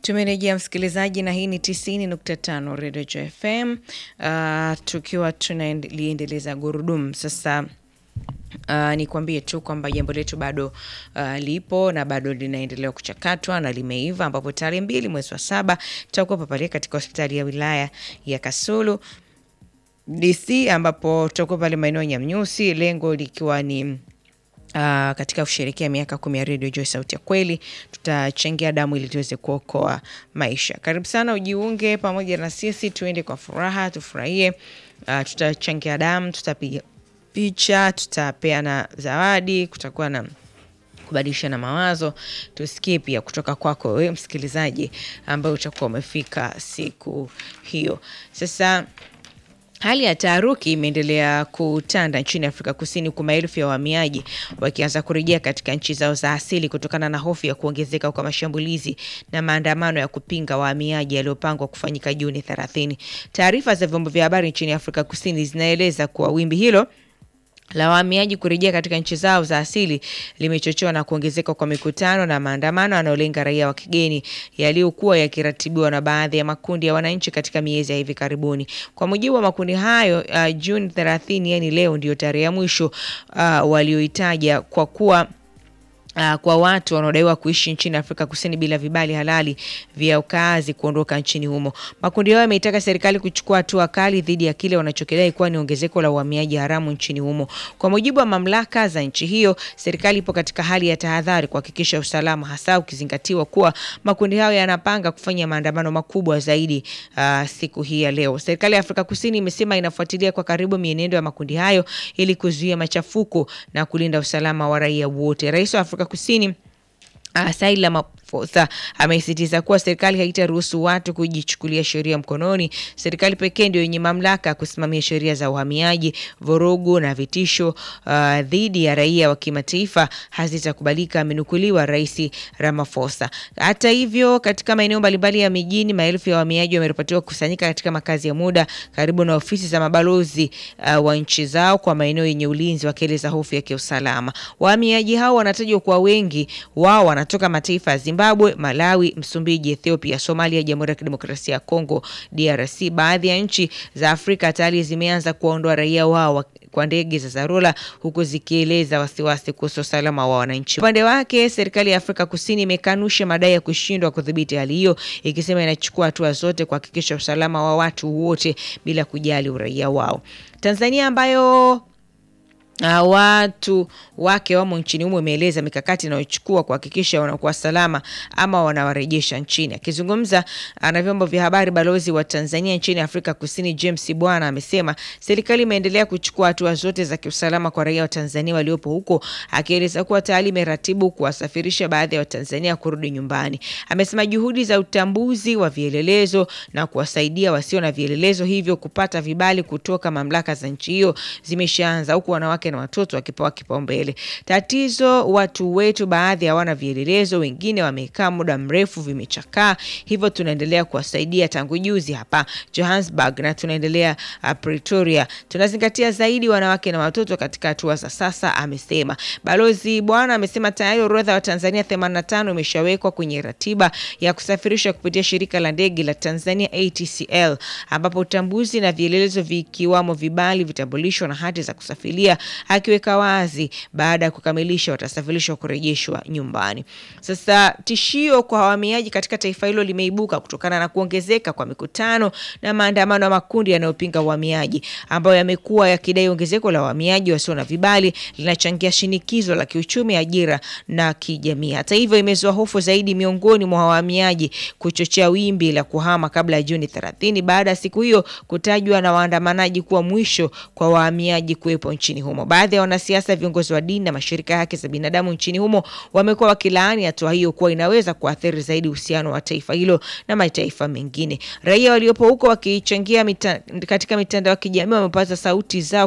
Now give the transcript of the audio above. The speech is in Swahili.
Tumerejea msikilizaji, na hii ni tisini nukta tano Radio Joy FM, uh, tukiwa tunaliendeleza gurudumu sasa. Uh, nikwambie tu kwamba jambo letu bado uh, lipo na bado linaendelea kuchakatwa na limeiva, ambapo tarehe mbili mwezi wa saba tutakuwa pale katika hospitali ya wilaya ya Kasulu DC, ambapo tutakuwa pale maeneo ya Nyamnyusi, lengo likiwa ni Uh, katika kusherekea miaka kumi ya Radio Joy sauti ya kweli, tutachangia damu ili tuweze kuokoa maisha. Karibu sana ujiunge pamoja na sisi, tuende kwa furaha, tufurahie. Uh, tutachangia damu, tutapiga picha, tutapeana zawadi, kutakuwa na kubadilishana mawazo, tusikie pia kutoka kwako wewe msikilizaji ambaye utakuwa umefika siku hiyo. Sasa Hali ya taharuki imeendelea kutanda nchini Afrika Kusini, huku maelfu ya wahamiaji wakianza kurejea katika nchi zao za asili kutokana na hofu ya kuongezeka kwa mashambulizi na maandamano ya kupinga wahamiaji yaliyopangwa kufanyika Juni 30. Taarifa za vyombo vya habari nchini Afrika Kusini zinaeleza kuwa wimbi hilo la wahamiaji kurejea katika nchi zao za asili limechochewa na kuongezeka kwa mikutano na maandamano yanayolenga raia wa kigeni yaliyokuwa yakiratibiwa na baadhi ya makundi ya wananchi katika miezi ya hivi karibuni. Kwa mujibu wa makundi hayo, uh, Juni 30, yani leo ndio tarehe ya mwisho uh, walioitaja kwa kuwa Uh, kwa watu wanaodaiwa kuishi nchini Afrika Kusini bila vibali halali vya ukaazi kuondoka nchini humo. Makundi hayo yameitaka serikali kuchukua hatua kali dhidi ya kile wanachokidai kuwa ni ongezeko la uhamiaji haramu nchini humo. Kwa mujibu wa mamlaka za nchi hiyo, serikali ipo katika hali ya tahadhari kuhakikisha usalama, hasa ukizingatiwa kuwa makundi hayo yanapanga kufanya maandamano makubwa zaidi uh, siku hii ya leo. Serikali ya Afrika Kusini imesema inafuatilia kwa karibu mienendo ya makundi hayo ili kuzuia machafuko na kulinda usalama wa raia wote. Rais wa Afrika Kusini uh, Cyril Ramaphosa amesisitiza kuwa serikali haitaruhusu watu kujichukulia sheria mkononi. Serikali pekee ndio yenye mamlaka ya kusimamia sheria za uhamiaji. Vurugu na vitisho uh, dhidi ya raia wa kimataifa hazitakubalika, amenukuliwa Rais Ramaphosa. Hata hivyo, katika maeneo mbalimbali ya mijini, maelfu ya wahamiaji wameripotiwa kukusanyika katika makazi ya muda karibu na ofisi za mabalozi uh, wa nchi zao kwa maeneo yenye ulinzi, wakieleza hofu ya kiusalama. Wahamiaji hao wanatajwa kuwa wengi wao wanatoka mataifa ya Zimbabwe, Malawi, Msumbiji, Ethiopia, Somalia, Jamhuri ya Kidemokrasia ya Kongo, DRC. Baadhi ya nchi za Afrika tayari zimeanza kuwaondoa raia wao kwa ndege za dharura huku zikieleza wasiwasi kuhusu usalama wa wananchi. Upande wake, serikali ya Afrika Kusini imekanusha madai ya kushindwa kudhibiti hali hiyo, ikisema inachukua hatua zote kuhakikisha usalama wa watu wote bila kujali uraia wao. Tanzania ambayo Uh, watu wake wamo nchini humo imeeleza mikakati inayochukua kuhakikisha wanakuwa salama ama wanawarejesha nchini. Akizungumza uh, na vyombo vya habari, balozi wa Tanzania nchini Afrika Kusini James Bwana amesema serikali imeendelea kuchukua hatua zote za kiusalama kwa raia wa Tanzania waliopo huko, akieleza kuwa tayari imeratibu kuwasafirisha baadhi ya Watanzania kurudi nyumbani. Amesema juhudi za utambuzi wa vielelezo na kuwasaidia wasio na vielelezo hivyo kupata vibali kutoka mamlaka za nchi hiyo zimeshaanza huku wanawake na watoto wakipewa kipaumbele. Tatizo, watu wetu baadhi hawana vielelezo, wengine wamekaa muda mrefu vimechakaa, hivyo tunaendelea kuwasaidia tangu juzi hapa Johannesburg na tunaendelea uh, Pretoria. Tunazingatia zaidi wanawake na watoto katika hatua za sasa, amesema balozi Bwana. Amesema tayari orodha wa Tanzania 85 imeshawekwa kwenye ratiba ya kusafirisha kupitia shirika la ndege la Tanzania ATCL, ambapo utambuzi na vielelezo vikiwamo vibali, vitambulisho na hati za kusafiria akiweka wazi baada ya kukamilisha watasafirishwa kurejeshwa nyumbani. Sasa tishio kwa wahamiaji katika taifa hilo limeibuka kutokana na kuongezeka kwa mikutano na maandamano ya makundi yanayopinga uhamiaji ambayo yamekuwa yakidai ongezeko la wahamiaji wasio na vibali linachangia shinikizo la kiuchumi, ajira na kijamii. Hata hivyo, imezua hofu zaidi miongoni mwa wahamiaji kuchochea wimbi la kuhama kabla ya Juni 30 baada ya siku hiyo kutajwa na waandamanaji kuwa mwisho kwa wahamiaji kuwepo nchini humo. Baadhi ya wanasiasa, viongozi wa dini na mashirika ya haki za binadamu nchini humo wamekuwa wakilaani hatua hiyo kuwa inaweza kuathiri zaidi uhusiano wa taifa hilo na mataifa mengine. Raia waliopo huko wakichangia mita, katika mitandao ya kijamii wamepaza sauti zao